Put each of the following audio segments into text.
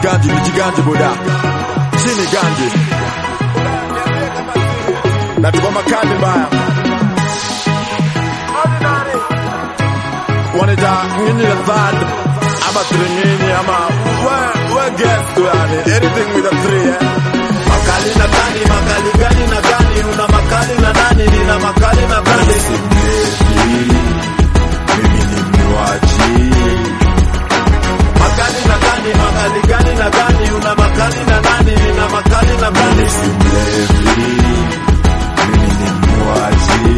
ganji nijiganje boda chini ganji na tuko makali mbaya wanita nyinyi the third ama three nyinyi ama we, we guess tu yani anything with a three eh? Makali na gani, makali gani na gani, una makali na nani, nina makali na gani. mimi ni mnywaji Makali na gani, makali gani na gani, una makali na nani, nina makali na gani. si mlevi mimi ni mnywaji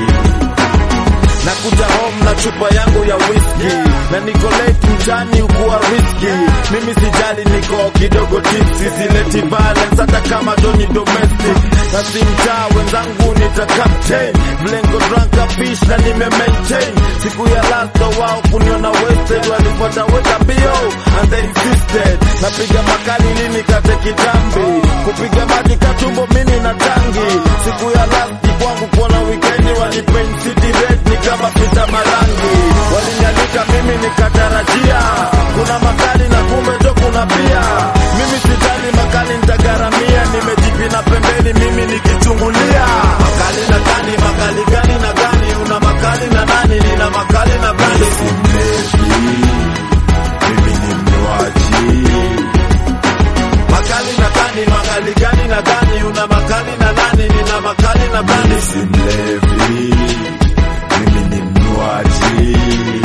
Nakuja home na chupa yangu ya whisky na niko late mchani ukuwa riski. Mimi sijali, niko kidogo tipsy, sileti balance hata kama doni domestic. Na si mtaa wenzangu nita captain, mlengo drunk a fish na nime maintain. Siku ya last wao kuniona wasted, walipata weka mbio and they insisted. Napiga makali lini kate kitambi, kupiga maji katumbo mini na tangi. Siku ya last kwangu kuona wikendi walipaint city red ni kama pita marangi walinialika mimi nikatarajia kuna makali na kumbe to kuna pia mimi sitali makali nitagaramia nimejipina pembeni mimi nikichungulia makali na gani makali gani na gani una makali na nani nina makali na gani si mlevi mimi ni mnywaji makali na gani makali gani na gani una makali na nani nina makali na gani si mlevi mimi ni mnywaji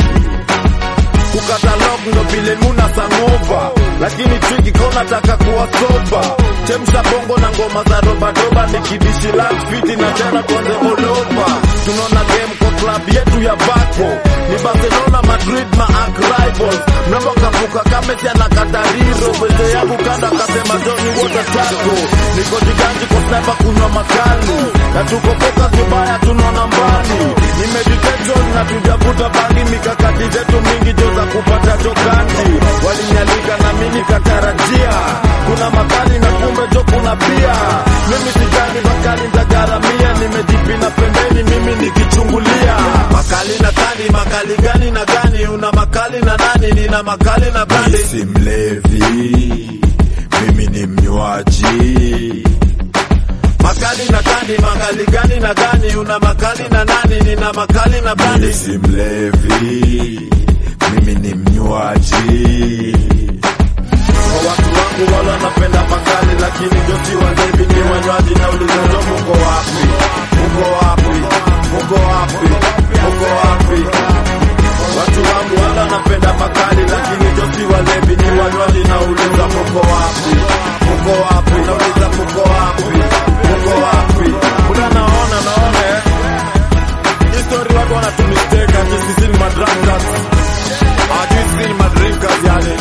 kukata log ndo vile muna sangova lakini twigi kona taka kuwa soba chemsha bongo na ngoma za dobadoba nikidishi fiti na tena kwanze oloba tunaona game kwa club yetu ya bako ni barcelona madrid ma arch rivals mrembo kapuka kamesi anakatariro weze yangu kanda kasema joni wote tako niko jiganji kwa sniper kunywa makali na tuko focus vibaya tunaona mbali ni meditation na tujavuta bangi mikakati zetu mingi jo za kupata jokandi walinialika na mimi nikatarajia kuna makali na kumbe jo kuna pia mimi sijali makali ndagaramia nimejipina pembeni mimi nikichungulia makali na gani makali gani na gani una makali na nani nina makali na Mimi gani si mlevi mimi ni mnywaji makali na gani makali gani na gani una makali na nani nina makali na mimi gani si mlevi mimi ni mnywaji kwa watu wangu wala wanapenda makali lakini josi walevi ni wanywaji na ulizozo muko wapi muko wapi muko wapi muko wapi watu wangu wala wanapenda makali lakini josi walevi ni wanywaji na uliza muko wapi muko wapi nauliza muko wapi muko wapi kuna naona naona eh history watu wanatumisteka ati sisi ni madrankas hawajui sisi ni madrinkers yani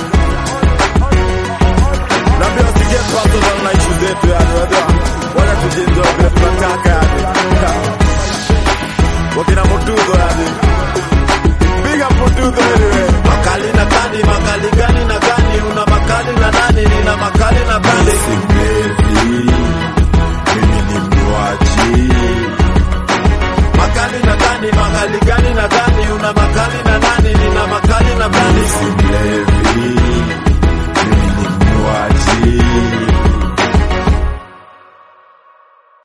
Naambia usige personal na issue zetu yani wajua. Wala tujienjoy vile tunataka yani. Wakina Mutugo yani. Big up Mutugo anyway.